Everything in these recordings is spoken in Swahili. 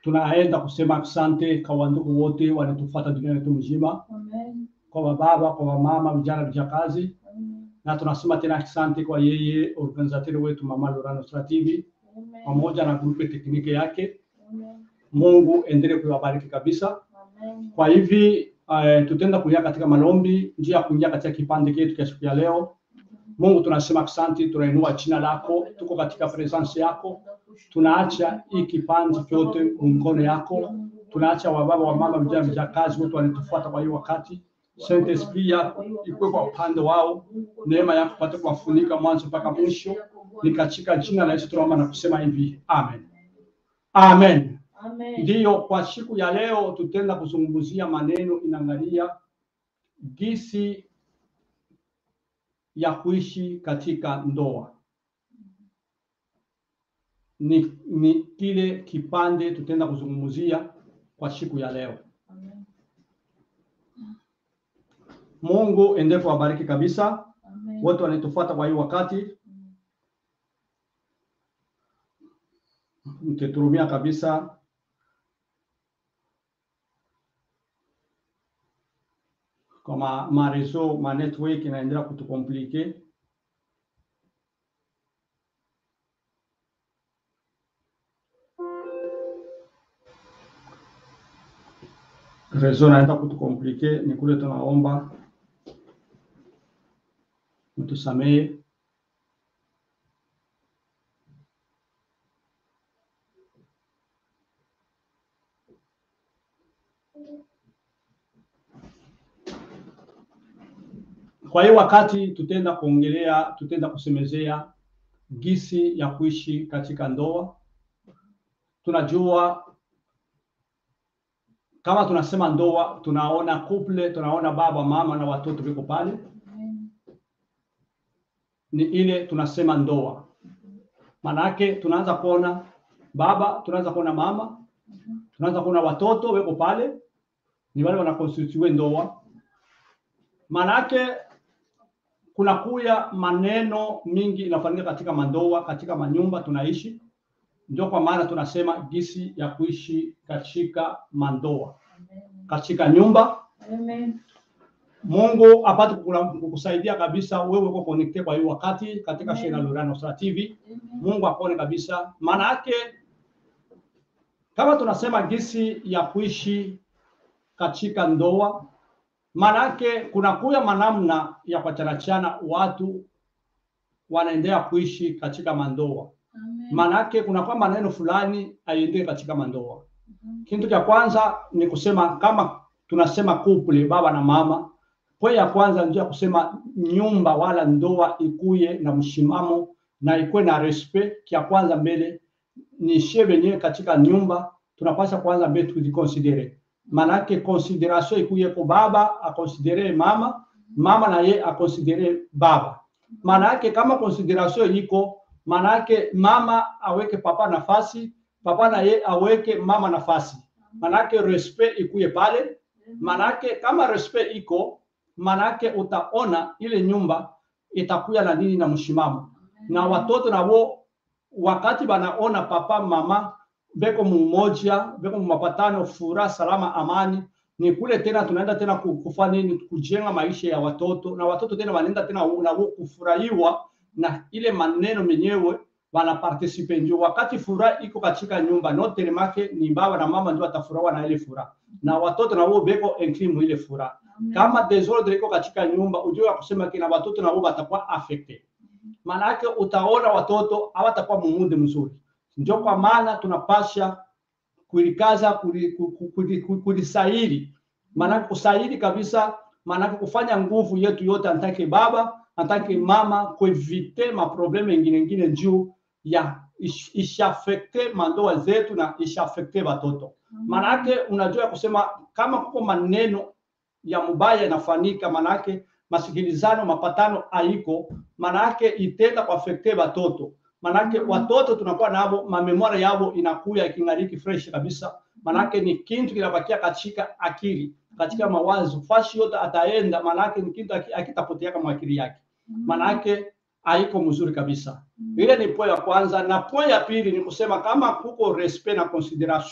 tunaenda kusema asante kwa wandugu wote wanatufuata dunia yetu mzima, Amen. kwa wababa, kwa wamama, vijana, vijakazi, Amen. na tunasema tena asante kwa yeye organizateur wetu Mama Lora Nusra TV Amen. pamoja na grupe tekniki yake. Amen. Mungu endelee kuwabariki kabisa. Amen. Kwa hivi uh, tutaenda kuingia katika malombi, njia ya kuingia katika kipande chetu cha siku ya leo. Mungu tunasema asante, tunainua jina lako, tuko katika presence yako, tunaacha hii kipande chote mkono yako, tunaacha wababa, wamama, vijana, vijakazi wote wanatufuata kwa hiyo wakati. Saint Esprit yako ikuwe kwa upande wao, neema yako pate kuwafunika mwanzo mpaka mwisho. Ni katika jina la Yesu tunaomba na kusema hivi, amen, amen. Amen. Ndiyo, kwa siku ya leo tutaenda kuzungumzia maneno inaangalia gisi ya kuishi katika ndoa. Ni, ni kile kipande tutaenda kuzungumzia kwa siku ya leo. Amen. Mungu endelee kuwabariki kabisa Amen. wote wanatufuata kwa hii wakati, mkiturumia kabisa kwa ma, ma reseau ma network inaendelea kutukomplike. Reseau inaenda kutukomplike, ni kule tunaomba mtusamehe. Kwa hiyo wakati tutaenda kuongelea, tutaenda kusemezea gisi ya kuishi katika ndoa. Tunajua kama tunasema ndoa, tunaona couple, tunaona baba, mama na watoto viko pale, Amen. ni ile tunasema ndoa. Manake tunaanza kuona baba, tunaanza kuona mama, tunaanza kuona watoto weko pale, ni wale wanakonstitue ndoa. Manake kuna kuya maneno mingi inafanyika katika mandoa, katika manyumba tunaishi. Ndio kwa maana tunasema gisi ya kuishi katika mandoa, Amen. katika nyumba. Amen. Mungu apate kukula- kukusaidia kabisa wewe uko connected kwa hiyo wakati katika Amen. Shena Lorana Nusra TV. Amen. Mungu akuone kabisa. Maana yake kama tunasema gisi ya kuishi katika ndoa, maana yake kuna kuya manamna ya kuachanachana watu wanaendelea kuishi katika mandoa. Amen. Maana yake kuna kwa maneno fulani aiendee katika mandoa. Mhm. Kitu cha kwanza ni kusema kama tunasema couple, baba na mama, pwe ya kwanza ndio ya kusema nyumba wala ndoa ikuye na mshimamo na ikuwe na respect. Kia kwanza mbele ni shie wenyewe katika nyumba tunapaswa kwanza mbele tujikonsidere, maanake consideration ikuye kwa baba akonsidere mama, mama na ye akonsidere baba. Maana yake kama consideration iko, maana yake mama aweke papa nafasi, papa na ye aweke mama nafasi, manake respect ikuye pale. Manake kama respect iko, manake utaona ile nyumba itakuya na nini na mshimamo, na watoto nabo wakati banaona papa mama beko mumoja beko mumapatano, furaha, salama, amani, ni kule tena tunaenda tena ku- kufanya nini? Kujenga maisha ya watoto, na watoto tena wanaenda tena nabo kufurahiwa na ile maneno menyewe wana participe njo wakati furaha iko katika nyumba note make ni baba na mama ndio watafurahiwa na ile furaha na watoto na wao beko inclus mu ile furaha Amen. kama desordre iko katika nyumba ujue ya kusema kina watoto na wao watakuwa affected maana yake utaona watoto hawatakuwa mumude mzuri ndio kwa maana tunapasha kulikaza kuli- ku- ku- kuli- ku- kulisairi maana kusairi kabisa maana kufanya nguvu yetu yote antake baba antake mama kuevite maprobleme ingine ingine juu ya ish- ishafekte mandoa zetu na ishafekte watoto Manake unajua kusema kama kuko maneno ya mubaya yanafanyika, manake masikilizano mapatano haiko, manake itenda kuafekte watoto. Manake watoto tunakuwa nabo mamemori yabo inakuya ikingariki fresh kabisa, manake ni kintu kinabakia katika akili, katika mawazo, fashi yote ataenda, manake ni kintu aki- akitapotea kama akili yake, manake haiko mzuri kabisa. Ile ni po ya kwanza, na po ya pili ni kusema kama kuko respect na consideration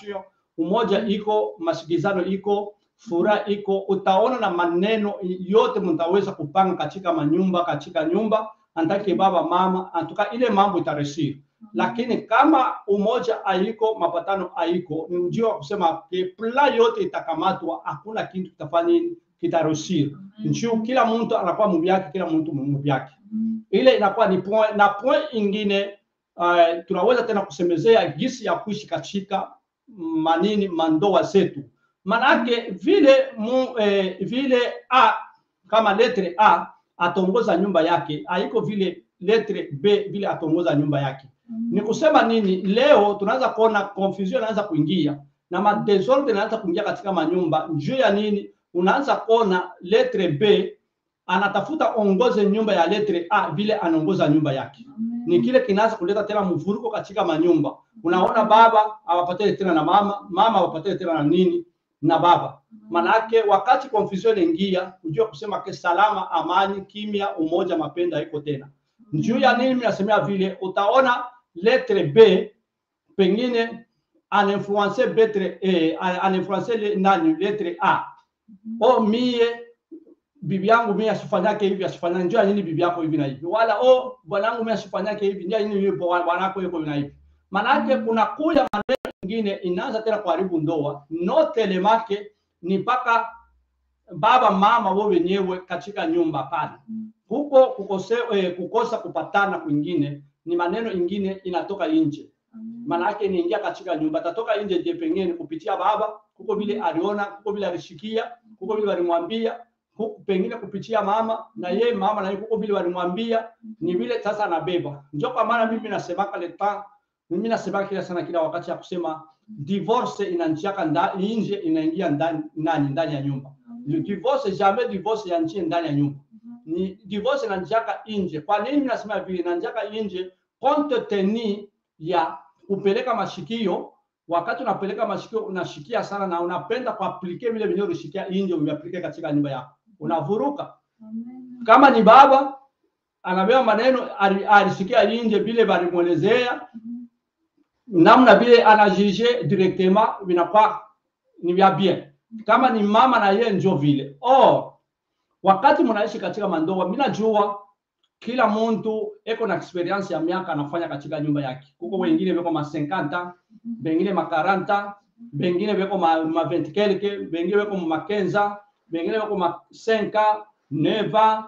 umoja iko, masikizano iko, furaha iko, utaona na maneno yote mtaweza kupanga katika manyumba, katika nyumba antake baba mama, antuka ile mambo itaresiri. Lakini kama umoja haiko, mapatano haiko, ni ujio wa kusema ke pla yote itakamatwa, hakuna kitu kitafanya nini, kitaresiri. Njuu kila mtu anakuwa mubyake, kila mtu mubyake ile inakuwa ni point, na point ingine uh, tunaweza tena kusemezea gisi ya kuishi katika manini mandoa zetu, manake vile mu, eh, vile a kama letre a atongoza nyumba yake, haiko vile letre b vile atongoza nyumba yake. Ni kusema nini? Leo tunaanza kuona confusion inaanza kuingia na madesordre inaanza kuingia katika manyumba. Juu ya nini? Unaanza kuona letre b anatafuta ongoze nyumba ya letre A vile anaongoza nyumba yake. Ni kile kinaanza kuleta tena mvuruko katika manyumba. Unaona baba hawapatane tena na mama, mama hawapatane tena na nini na baba. Manake wakati confusion ingia, ujue kusema ke salama, amani, kimya, umoja, mapenda haiko tena. Juu ya nini mimi nasemea vile, utaona letre B pengine anainfluence betre eh, anainfluence le- nani letre A. O mie bibi yangu mimi asifanyake hivi asifanyake, njoo nini bibi yako hivi na hivi, wala oh bwana yangu mimi asifanyake hivi, njoo nini yupo bwana yako yuko hivi na hivi. Manake kuna kuja maneno mengine inaanza tena kuharibu ndoa, no telemake ni mpaka baba mama wao wenyewe katika nyumba pale huko kukose, eh, kukosa kupatana kwingine ni maneno ingine inatoka nje maana yake niingia katika nyumba, tatoka nje je, pengine kupitia baba, huko vile aliona, huko vile alishikia, huko vile walimwambia, huko pengine kupitia mama na ye mama na yeye huko vile walimwambia, ni vile sasa anabeba. Ndio kwa maana mimi nasemaka le temps, mimi nasemaka kila sana kila wakati ya kusema divorce inanjiaka ndani nje, inaingia ndani ndani ndani ya nyumba. Divorce jamais divorce ya nje ndani ya nyumba. Ni divorce inanjiaka nje. Kwa nini mimi nasema vile inanjiaka nje? Compte tenu ya kupeleka mashikio. Wakati unapeleka mashikio unashikia sana na unapenda kuaplike vile vile ulishikia nje, umeaplike katika nyumba yako, unavuruka. Kama ni baba anabeba maneno ali- alishikia nje vile balimwelezea namna vile anajije directement vinakuwa ni vya bien. Kama ni mama na yeye njo vile. Oh, wakati mnaishi katika mandoa, mimi najua kila mtu eko na experience ya miaka anafanya katika nyumba yake. Kuko wengine weko ma 50, bengine ma 40, bengine weko ma, ma 20 quelque, bengine weko ma kenza, bengine weko ma 5, 9,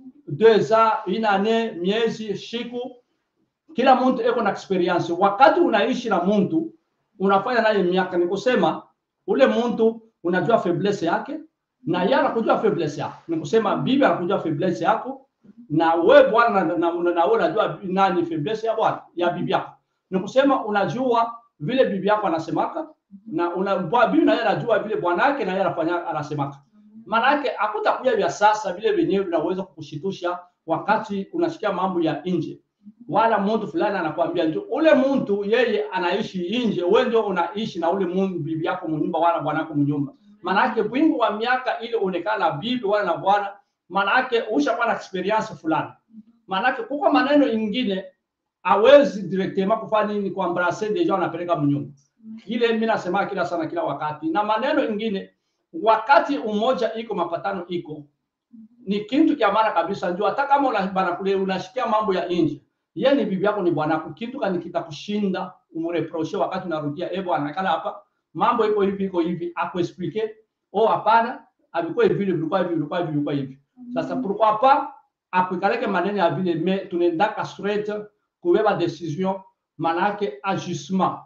2 ans, une année, miezi, siku. Kila mtu eko na experience. Wakati unaishi na mtu unafanya naye miaka, ni kusema ule mtu unajua faiblesse yake na yeye anakujua faiblesse yako. Ni kusema bibi anakujua faiblesse yako na we bwana na, na, na, na we unajua nani faiblesse ya bwana ya bibi yako. Ni kusema unajua vile bibi yako anasemaka na una bwa- bibi na yeye anajua vile bwana yake na yeye anafanya anasemaka. Maana yake hakutakuja vya sasa vile vyenyewe vinaweza kukushitusha wakati unasikia mambo ya nje, wala mtu fulani anakuambia ndio ule mtu yeye anaishi nje, wewe ndio unaishi na ule mungu bibi yako mnyumba wala bwana yako mnyumba. Maana yake wingi wa miaka ile onekana na bibi wala na bwana maana yake ushakuwa na experience fulani. Maana yake kuko maneno ingine hawezi directement kufanya nini kwa embrasser deja unapeleka mnyumba. Ile mimi nasema kila sana kila wakati. Na maneno ingine wakati umoja iko mapatano iko ni kitu kia maana kabisa njoo hata kama una, bana kule unashikia mambo ya nje. Yeye ni bibi yako ni bwanako. Kitu kani kitakushinda umreproche wakati unarudia eh bwana kala hapa mambo iko hivi iko hivi akuexplique oh hapana alikuwa hivi vilikuwa hivi vilikuwa hivi vilikuwa hivi sasa pourquoi pas akuikaleke maneno ya vile me tunaendaka straight kubeba decision manake ajustement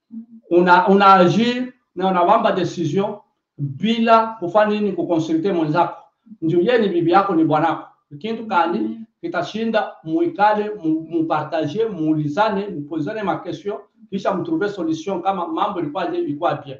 una unaagir na unawamba decision bila kufanya nini kukonsulte mwenzako ndio yeye ni bibi yako ni bwanako kintu kani kitashinda muikale mu- mupartage muulizane mupozane ma question kisha mtrouve solution kama mambo ilikuwa je ilikuwa bien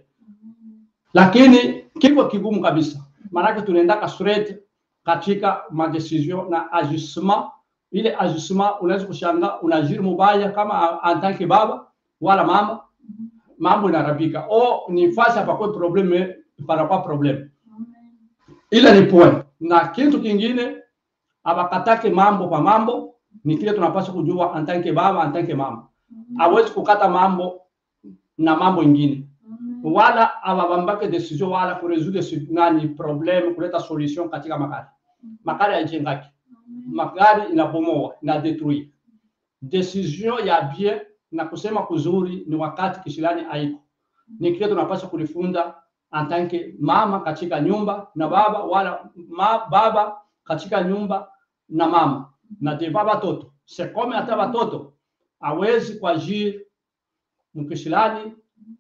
lakini kiko kigumu kabisa maanake tunaendaka straight katika madecision na ajustement ile ajustement unaweza kushanga unajiri mubaya kama en tant que baba wala mama mambo inarabika o ni fasi hapakwe probleme panakuwa probleme ile ni point na kitu kingine abakatake mambo kwa mambo ni kile tunapaswa kujua en tant que baba en tant que mama hawezi kukata mambo na mambo ingine wala awabambake decision wala kuresoudre si- nani problem kuleta solution katika magari magari haijengaki magari inabomoa ina detruire decision ya bien na kusema kuzuri ni wakati kishilani haiko ni kile tunapaswa kulifunda antanke mama katika nyumba na baba wala ma, baba katika nyumba na mama na deva batoto sekome hata batoto awezi kuajiri mkishilani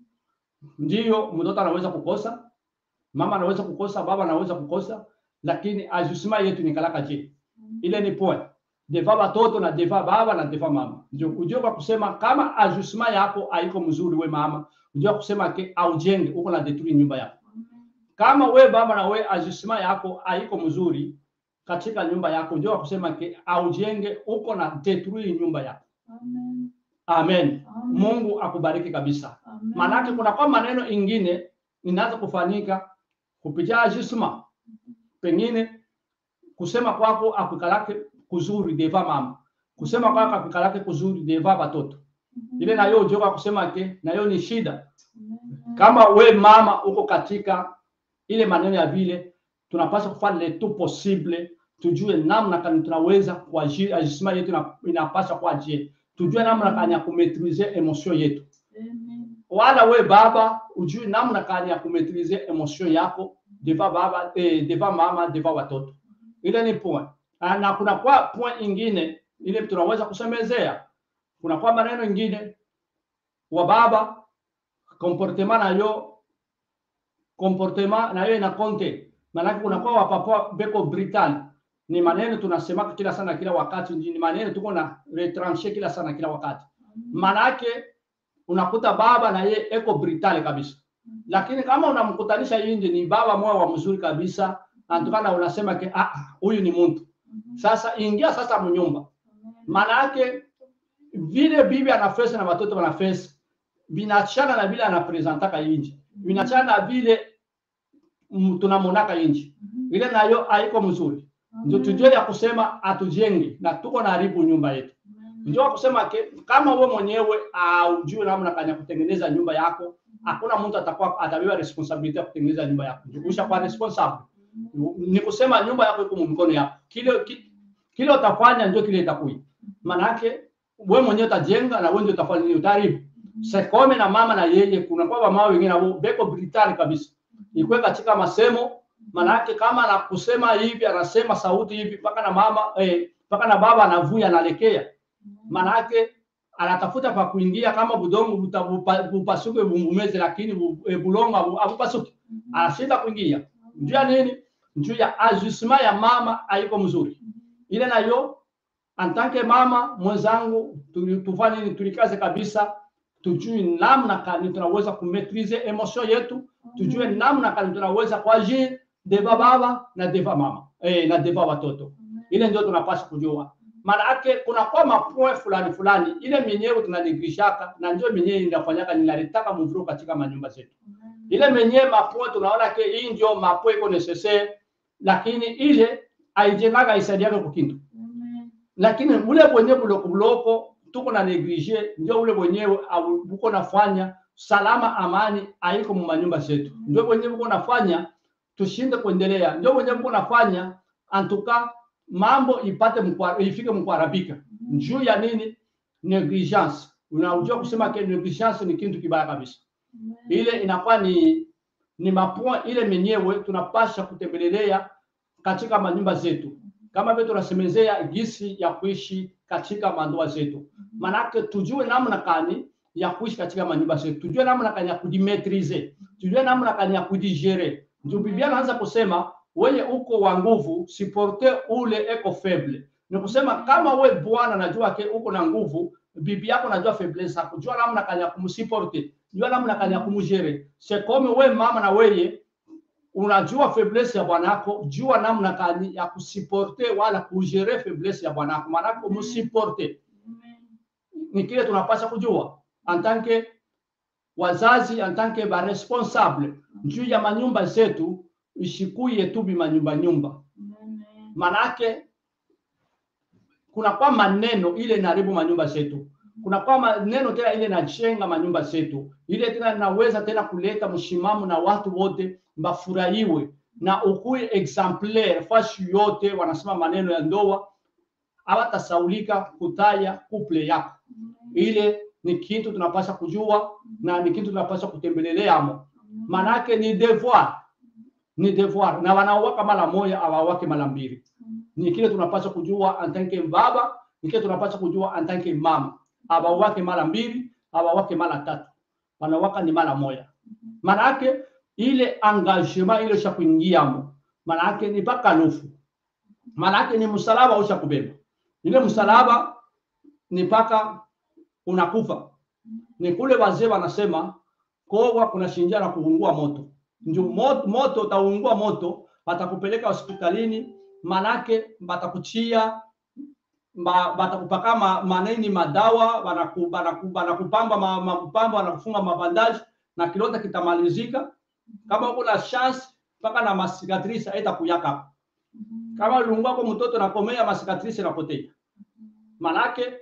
ndiyo mtoto anaweza kukosa mama anaweza kukosa baba anaweza kukosa lakini ajusima yetu ni kalaka je ile ni point deva batoto na deva baba na deva mama ndio ujue kwa kusema kama ajusima yako haiko mzuri we mama ujue kusema ke aujenge uko na detruire nyumba yako kama we baba na we ajusima yako haiko mzuri katika nyumba yako ujue kusema ke aujenge uko na detruire nyumba yako amen mungu akubariki kabisa maanake kuna kwa maneno ingine inaanza kufanyika kupitia ajusma pengine kusema kwako akukalake kuzuri deva mama kusema kwako akukalake kuzuri deva batoto ile nayo ujoka kusema ke nayo ni shida kama we mama uko katika ile maneno ya vile tunapaswa kufanya le tout possible tujue namna kani tunaweza kuajiri ajusma yetu ina- inapaswa kuajiri tujue namna kani ya kumetrize emotion yetu wala we baba ujue namna kani ya kumetrize emotion yako deva baba eh, deva mama deva watoto ile ni point Ah, na kuna kwa point ingine ile tunaweza kusemezea kuna kwa maneno ingine wa baba comportement nayo comportement nayo ina konte maanake kuna kwa wapapa beko brutal ni maneno tunasemaka kila sana kila wakati ni maneno tuko na retranche kila sana kila wakati maanake unakuta baba na ye eko brutal kabisa lakini kama unamkutanisha inje ni baba moyo wa mzuri kabisa antukana unasema ke ah ah, huyu ni mtu sasa ingia sasa mnyumba maana yake vile bibi anafesi na watoto wanafesi vinachana na vile anapresentaka inji vinachana na vile mm, tunamonaka inji ile nayo haiko mzuri ndio tujue ya kusema atujenge na tuko na haribu nyumba yetu ndio kusema ke, kama we mwenyewe aujue namna kanya kutengeneza nyumba yako hakuna mtu atakuwa atabeba responsibility ya kutengeneza nyumba yako jikuisha kwa responsible ni kusema nyumba yako iko mkono yako kile ki- kile utafanya ndio kile itakuwa manake we mwenyewe utajenga na wewe ndio utafanya nini utaharibu sekome na mama na yeye kuna kwa mama wengine nao beko britani kabisa ikwe katika masemo manake kama na kusema hivi anasema sauti hivi mpaka na mama eh, mpaka na baba anavuya analekea manake anatafuta pa kuingia kama budongo buta- bupa- bupasuke bungumeze lakini bu- eh, bulongo abu- abupasuke anashinda kuingia njuu ya nini njuu ya ajustement ya mama haiko mzuri ile nayo antanke mama mwenzangu tu- tufanye nini tulikaze kabisa tujue namna kani tunaweza kumetrize emotion yetu tujue namna kani tunaweza kuagir deva baba na deva mama eh, na deva watoto ile ndio tunapaswa kujua maana yake kuna kwa mapoe fulani fulani ile menyewe tunanigishaka na ndio menyewe inafanyaka ninaletaka mvuru katika manyumba zetu ile menyewe mapoe tunaona ke hii ndio mapoe iko necessaire lakini ile aijengaga isaidiake kukintu lakini ule mwenyewe buloko buloko tuko na neglige ndio ule mwenyewe au- buko nafanya salama amani haiko mu manyumba zetu ndio mwenyewe buko nafanya tushinde kuendelea ndio mwenyewe buko nafanya antuka mambo ipate mkwa, ifike mkuharibika juu ya nini negligence unajua kusema ke negligence ni kitu kibaya kabisa ile inakuwa ni ni mapua ile menyewe tunapasha kutembelelea katika manyumba zetu kama vile tunasemezea gisi ya kuishi katika mandoa zetu manake tujue namna kani ya kuishi katika manyumba zetu tujue namna kani ya kujimetrize tujue namna kani ya kudigere ndio biblia anaanza kusema wewe uko wa nguvu siporte ule eko feble ni kusema kama we bwana najua ke uko na nguvu bibi yako najua faiblesse yako jua namna kani ya kumsiporte jua namna kani ya kumjere sekome we mama na weye unajua faiblesse ya bwanako jua namna kani ya kusiporte wala kujere faiblesse ya bwanako maanake umsiporte ni kile tunapasha kujua antanke wazazi antanke baresponsable juu ya manyumba zetu ishikuye tu bimanyumba nyumba manake kuna kwa maneno ile inaharibu manyumba zetu kuna kwama neno tena ile inajenga manyumba zetu, ile tena inaweza tena kuleta mshimamo na watu wote bafurahiwe na ukuwe exemplaire fashi yote wanasema maneno ya ndoa, hawatasaulika kutaya couple yako. Ile ni kitu tunapaswa kujua na ni kitu tunapaswa kutembeleleamo, manake ni devoir, ni devoir, na wanaowaka mara moja hawawake mara mbili. Ni kile tunapaswa kujua antanke baba, ni kile tunapaswa kujua antanke mama, hawawake mara mbili, hawawake mara tatu, wanawaka ni mara moja. Manake ile engagement ile usha kuingiamo, manake ni mpaka nufu, manake ni msalaba usha kubeba ile msalaba ni mpaka unakufa. Ni kule wazee wanasema kowa kuna shinjia na kuungua moto, ndio moto, moto utaungua moto, watakupeleka hospitalini, manake batakuchia ba- batakupaka ma, manini madawa banaku- banaku- banakupamba ma- mapamba wanakufunga mabandaji na kilonda kitamalizika. Kama uko na chance mpaka na masikatrisi haitakuyaka kama uliungua kwa mtoto nakomea masikatrisi napotea. Manake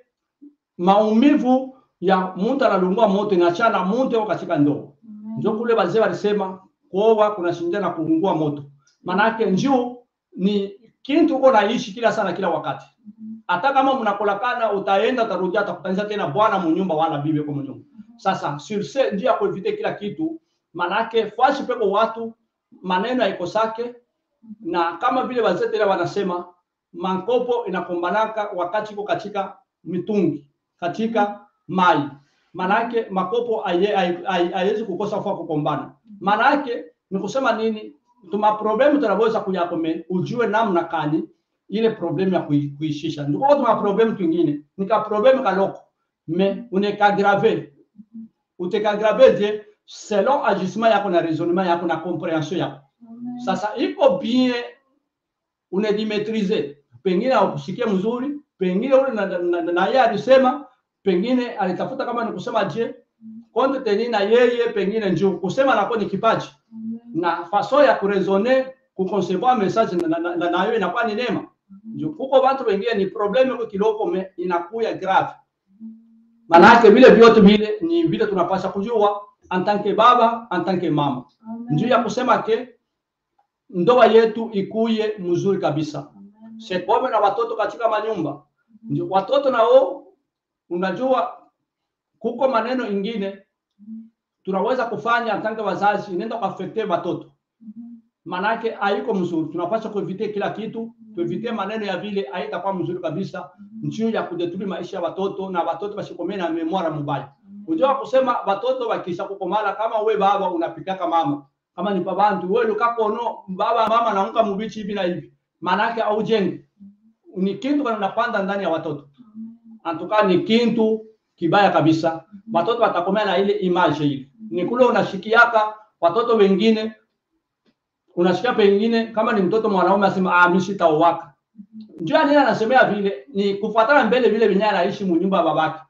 maumivu ya mtu analungua moto inachana mtu katika ndoo. Ndio kule wazee walisema kuoa kuna shinda na kuungua moto. Manake njuu ni kintu uko naishi kila sana kila wakati. Hata kama mnakolakana utaenda utarudia utakutanisha tena bwana munyumba wala bibi kwa munyumba. Sasa sur ce ndio ya kuevite kila kitu manake fashi peko watu maneno haikosake na kama vile wazee tena wanasema mankopo inakombanaka wakati iko katika mitungi katika mai manake makopo haye- haye- haye- haiwezi kukosa fua kukombana manake ni kusema nini tuma problemu tunaweza kuyakome ujue namna kani ile problemu ya kui- kuishisha ndiko tuma problemu twingine nika problemu kaloko me unekagrave utekagrave je selon agissement yako na raisonnement yako na comprehension yako sasa iko bien unedimetrize, pengine haukusikia mzuri, pengine ule na, na, na, na yeye alisema, pengine alitafuta kama ni kusema je konte teni na yeye pengine njoo kusema nako ni kipaji na faso ya kurezone kuconcevoir message na, na, na, na, nayo inakuwa ni neema. Ndio kuko watu wengine ni probleme kwa kiloko me inakuya grave. Manake vile vyote vile ni vile tunapaswa kujua en tant que baba, en tant que mama. Ndio ya kusema ke ndoa yetu ikuye mzuri kabisa. Sekome na watoto katika manyumba. Ndio watoto nao unajua kuko maneno ingine tunaweza kufanya tanka wazazi inaenda kuafekte watoto. Manake haiko mzuri. Tunapaswa kuevite kila kitu, tuevite maneno ya vile haitakuwa mzuri kabisa, njuu ya kudeturi maisha ya watoto na watoto wasikomee na memoria mubaya. Unajua kusema watoto wakisha kukomala, kama we baba unapikaka mama kama ni babantu wewe ukakono baba mama naunga mubichi hivi na hivi, maanake aujengi ni kintu kana napanda ndani ya watoto antuka ni kintu kibaya kabisa. Watoto watakomea na ile image ile, ni kule unashikiaka watoto wengine unashikia pengine, kama ni mtoto mwanaume asema ah, mimi sitaoaka. Njoo nini anasemea vile ni kufuatana mbele vile vinyaa anaishi munyumba ya babake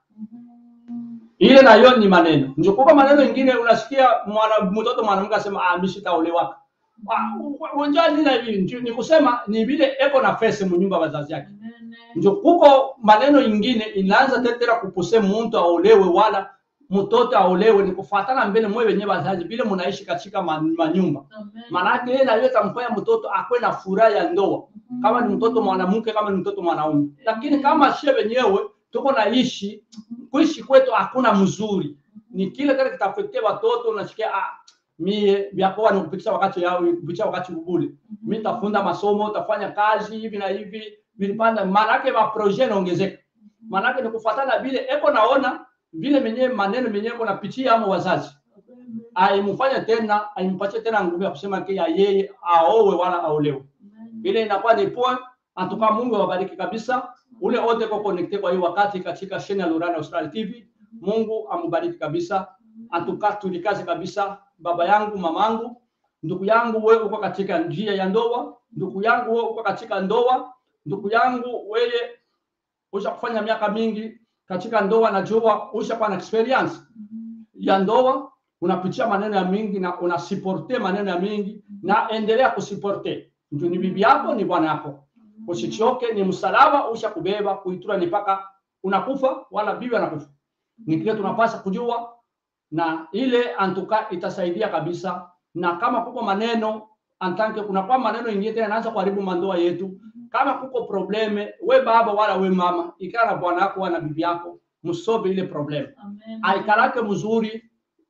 ile nayo ni maneno ndio kwa maneno ingine unasikia mwana mtoto mwanamke asema ah mimi sitaolewa unjua nini hivi ndio ni kusema ni vile eko na fese munyumba wazazi yake ndio kuko maneno ingine inaanza tetera kupuse mtu aolewe wala mtoto aolewe ni kufuatana mbele mwe wenyewe wazazi vile mnaishi katika ma- manyumba maanake yeye nayo tamfanya mtoto akwe na furaha ya ndoa kama ni mtoto mwanamke kama ni mtoto mwanaume lakini kama shie wenyewe tuko naishi kuishi kwetu hakuna mzuri ni kile kile kitafektea watoto unasikia ah mie vyakoa ni kupitisha wakati yao kupitisha wakati bubule mimi nitafunda masomo utafanya kazi hivi na hivi vilipanda maanake ma projet naongezeka maanake ni kufuatana vile eko naona vile menyewe maneno menyewe eko napitia amo wazazi aimfanya tena aimpatie tena nguvu ya kusema kia yeye aowe wala aolewe ile inakuwa ni point antuka Mungu awabariki kabisa ule wote kwa connecte kwa hii wakati katika sheni ya Lurana Australia TV. Mungu amubariki kabisa, antuka tulikaze kabisa. Baba yangu, mamangu, ndugu yangu, wewe uko katika njia ya ndoa, ndugu yangu, wewe uko katika ndoa, ndugu yangu, wewe usha kufanya miaka mingi katika ndoa, najua ushakuwa na experience ya ndoa, unapitia maneno ya mingi na unasiporte maneno ya mingi, na endelea kusiporte. Mtu ni bibi yako, ni bwana yako usichoke, ni msalaba usha kubeba kuitura ni mpaka unakufa, wala bibi anakufa. ni kile tunapaswa kujua, na ile antuka itasaidia kabisa. Na kama kuko maneno antanke, kunakuwa maneno ingine tena inaanza kuharibu mandoa yetu. Kama kuko probleme, we baba wala we mama, ikaa na bwana yako wala bibi yako, msolve ile probleme Amen. aikalake mzuri.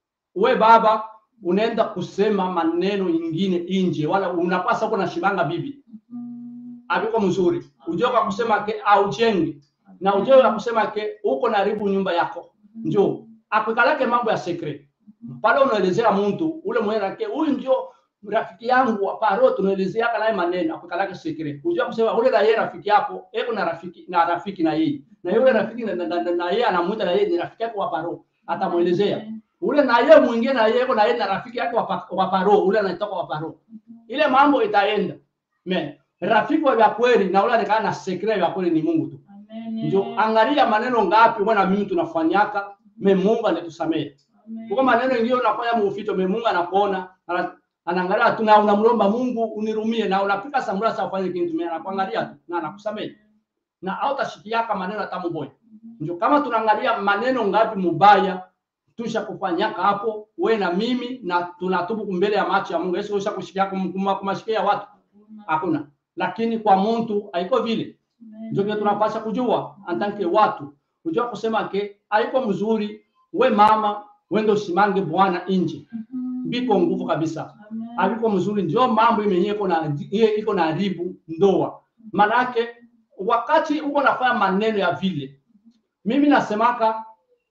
We baba unaenda kusema maneno ingine inje, wala unapasa uko na shibanga bibi Mhm. abiko mzuri, ujue kwa kusema ke aujengi na ujue kwa kusema ke uko naribu nyumba yako, njo akwikalake mambo ya secret pale unaelezea mtu ule mwenye nake huyu ndio rafiki yangu wa paro, tunaelezeaka naye maneno akwikalake secret, ujue kusema ule na yeye rafiki yako eko na rafiki na rafiki na yeye na yule rafiki na, na, na, na yeye anamuita na yeye ni rafiki yako wa paro, atamuelezea ule na yeye mwingine na yeye na yeye na rafiki yake wa pa- wa paro, ule anatoka wa paro, ile mambo itaenda me rafiki wa vya kweli na ule anakaa na secret ya kweli ni Mungu tu. Amen. Ndio angalia maneno ngapi bwana mimi tunafanyaka me Mungu anatusamehe. Amen. Kwa maneno ingine unafanya muufito me Mungu anakuona ana- anaangalia tu na unamlomba Mungu unirumie na unapika samura sa ufanye kitu mimi anakuangalia tu na anakusamehe. Na hautashikiaka maneno hata mmoja. Ndio kama tunaangalia maneno ngapi mubaya tusha kufanyaka hapo we na mimi na tunatubu mbele ya macho ya Mungu. Yesu usha kushikia kumashikia watu hakuna, lakini kwa mtu haiko vile. Amen. Ndio kile tunapaswa kujua antanke watu kujua kusema ke haiko mzuri, we mama wende usimange bwana nje, Mhm. biko nguvu kabisa, Amen. haiko mzuri. Ndio mambo yenyewe iko na iye iko na haribu ndoa. Manake wakati uko nafanya maneno ya vile, mimi nasemaka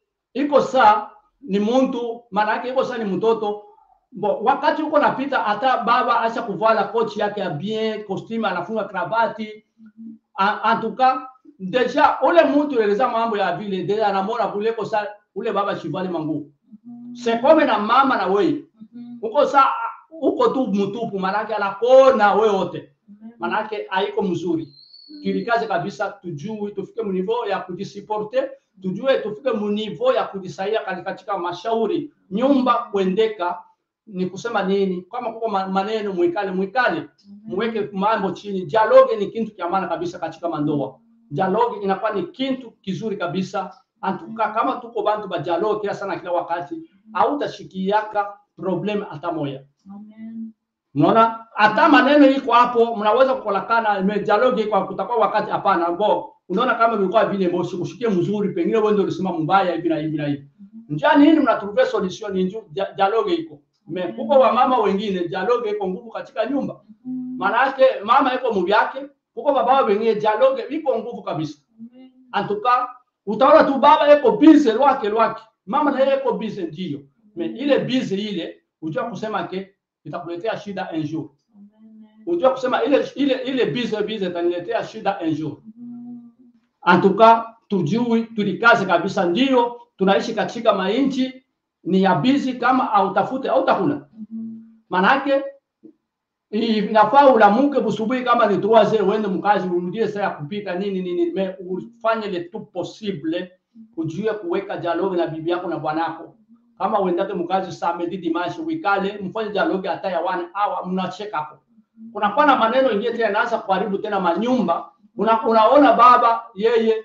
iko saa ni muntu, manake iko saa ni mtoto Bo, wakati uko napita hata baba acha kuvala kochi yake ya bien costume anafunga kravati A- en tout cas deja ule mtu eleza mambo ya vile deja anamona kule kosa ule baba shivali manguo Mhm. c'est comme na mama na wewe Mhm. uko sa uko tu mtupu manake anakona wewe wote Amen. manake haiko mzuri tulikaze kabisa tujue tufike munivo ya kujisiporte tujue tufike munivo ya kujisaidia kati- katika mashauri nyumba kuendeka ni kusema nini kama kuko ma- maneno mwikale mwikale mweke mambo chini dialogue ni kitu cha maana kabisa katika mandoa dialogue inakuwa ni kitu kizuri kabisa antuka kama tuko bantu ba dialogue kila sana kila wakati hautashikiaka problem hata moya Amen. Unaona, hata maneno iko hapo, mnaweza kukolakana me dialogue iko hapo, kutakuwa wakati hapana. Bo, unaona kama ilikuwa vile mbo sikushikie mzuri, pengine wewe ndio ulisema mbaya hivi na hivi na hivi. Njia nini mnatruve solution ni nju dia- dialogue iko. Me kuko wa mama wengine dialogue iko nguvu katika nyumba. Mhm. Maana yake mama iko mubi yake, kuko baba wengine dialogue iko nguvu kabisa. Amen. Antuka utaona tu baba iko busy lwake lwake, mama na yeye iko busy ndio. Me ile busy ile ujua kusema ke itakuletea shida un jour. Amen. Unajua kusema ile ile ile bize bize itaniletea shida un jour. Mhm. En tout cas, tujui tulikaze kabisa, ndio tunaishi katika mainchi ni ya bizi, kama hautafute hautakula. Mhm. Manake inafaa ulamuke busubuhi kama ni 3 heures uende mkazi urudie saa ya kupika nini nini, me ufanye le tout possible ujue kuweka dialogue na bibi yako na bwanako. Kama uendake mkazi samedi dimanche, wikale mfanye dialogue hata ya one hour, mnacheka hapo kunakuwa na maneno ingine tena inaanza kuharibu tena manyumba. Una, unaona baba yeye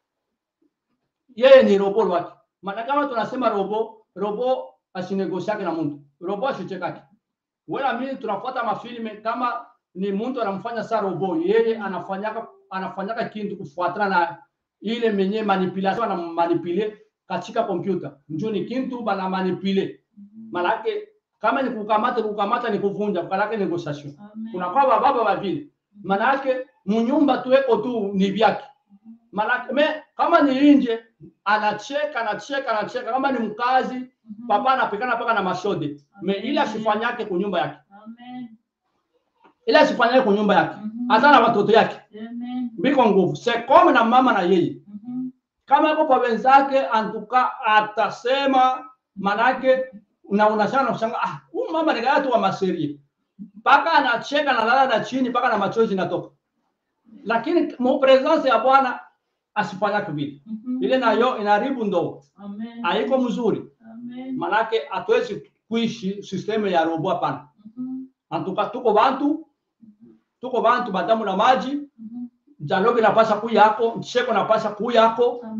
yeye ni robo lwake, maana kama tunasema robo robo asinegosiake na mtu robo asichekake. Wala mimi tunafuata mafilme kama ni mtu anamfanya saa robo, yeye anafanyaka anafanyaka kitu kufuatana na ile menye manipulation na manipule katika kompyuta, njoo ni kitu bana manipule, manake kama ni kukamata kukamata ni kuvunja, kalake negotiation Amen. kunakuwa bababa bavile, manake munyumba tuweko tu ni vyake, manake me kama ni nje anacheka anacheka anacheka, kama ni mkazi Mhm. papa anapikana paka na mashode me ile asifanyake kunyumba yake, Amen. ile asifanyake kunyumba yake, Mhm. hata na watoto yake Amen. biko nguvu sekome na mama na yeye Mhm. kama yuko kwa wenzake antuka atasema manake na unashana na kushanga ah huyu mama ni gani tu wa maserie mpaka anacheka na lala na chini mpaka na machozi natoka lakini mu presence ya bwana asifanyake vile Mhm. ile nayo inaharibu ndoa Amen. haiko mzuri Amen. manake hatuwezi kuishi systeme ya robo hapana Mhm. antuka tuko bantu tuko bantu badamu na maji Mhm. dialogue inapasha kuyako cheko inapasha kuyako Amen.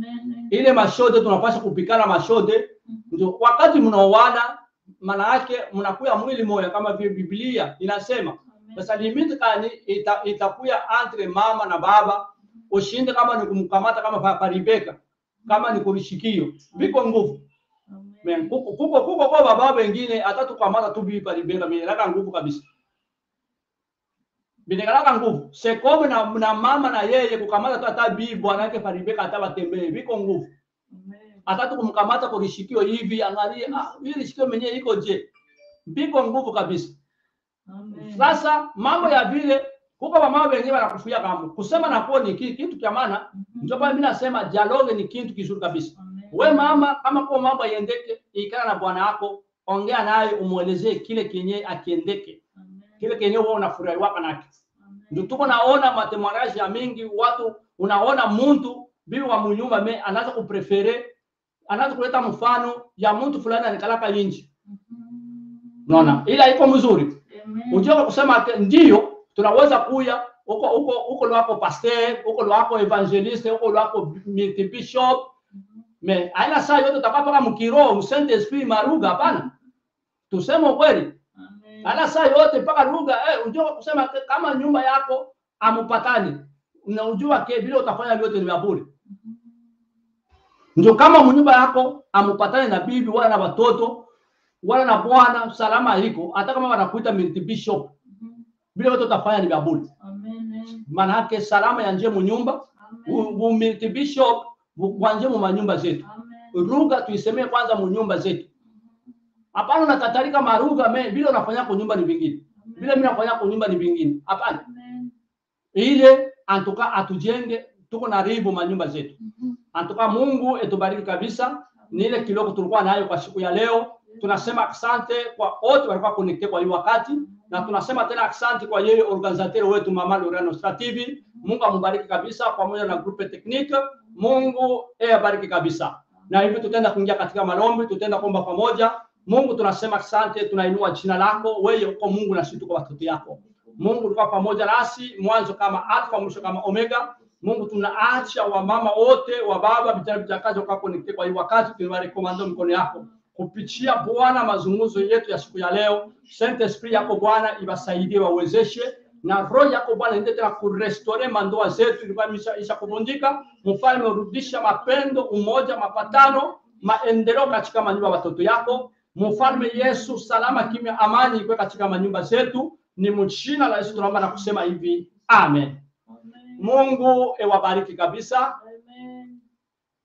ile mashode tunapaswa kupikana mashode ndio wakati mnaoana maana yake mnakuya mwili moja kama vile biblia inasema sasa limiti kani ita, itakuya entre mama na baba ushinde kama ni kumkamata kama pa, pa Rebeka kama ni kurishikio viko nguvu Men, kuko kuko kuko kwa baba wengine hata tukamata tu bibi pa Rebeka mimi naka nguvu kabisa binekalaka nguvu sekome na, na mama na yeye kukamata tu hata bibi bwana yake pa Rebeka hata batembee viko nguvu hata tukumkamata kwa kishikio hivi angalie ah hili shikio mwenyewe iko je viko nguvu kabisa sasa mambo ya vile kuko mama wengine wanakufia kama kusema na kuo ni ki- kitu cha maana ndio kwa mimi nasema dialogue ni kitu kizuri kabisa we mama kama kwa mambo yendeke ikana na bwana wako ongea naye umuelezee kile kenye akiendeke kile kenye wewe unafurahi waka nake ndio tuko naona matemoraji ya mingi watu unaona mtu bibi wa munyumba me anaanza kuprefere anaanza kuleta mfano ya mtu fulani anikalaka inji unaona ila iko mzuri unjua kusema ati ndio tunaweza kuya huko huko huko lwako pasteur huko lwako evangeliste huko lwako bishop me aina saa yote utakapaka mkiroho msente esprit maruga hapana tuseme ukweli ana saa yote mpaka lugha eh, unjua kusema ati kama nyumba yako amupatani unajua ke vile utafanya vyote ni vya bure ndio kama mnyumba yako amupatane na bibi wala na watoto wala na bwana salama iko hata kama wanakuita bishop vile vyote utafanya ni vya bure maana yake salama ya nje munyumba bishop wanje mu manyumba zetu lugha tuisemee kwanza munyumba zetu hapana unakatarika maruga me vile unafanya kwa nyumba ni vingine vile mimi nafanya kwa nyumba ni vingine hapana ile antuka atujenge tuko na ribu manyumba zetu antuka Mungu etubariki kabisa ni ile kidogo tulikuwa nayo kwa siku ya leo tunasema asante kwa wote walikuwa connected kwa hii wakati na tunasema tena asante kwa yeye organisateur wetu mama Lorena Nostra TV Mungu ambariki kabisa pamoja na grupe technique Mungu abariki kabisa na hivi tutaenda kuingia katika malombi tutaenda kuomba pamoja Mungu tunasema asante tunainua jina lako wewe uko Mungu na sisi tuko watoto yako Mungu ulikuwa pamoja nasi mwanzo kama alfa mwisho kama omega Mungu tunaacha wamama wote wa baba vijana vijakazi wakawa connected kwa hii wakati tunawarekomando mikono yako kupitia Bwana mazungumzo yetu ya siku ya leo. Saint Esprit yako Bwana iwasaidie wawezeshe, na roho yako Bwana ende tena kurestore mandoa zetu ilikuwa imesha- isha kuvunjika. Mfalme, urudisha mapendo, umoja, mapatano, maendeleo katika manyumba ya watoto yako. Mfalme Yesu, salama, kimya, amani ikuwe katika manyumba zetu. Ni mjina la Yesu tunaomba na kusema hivi, amen. Mungu ewabariki kabisa. Amen.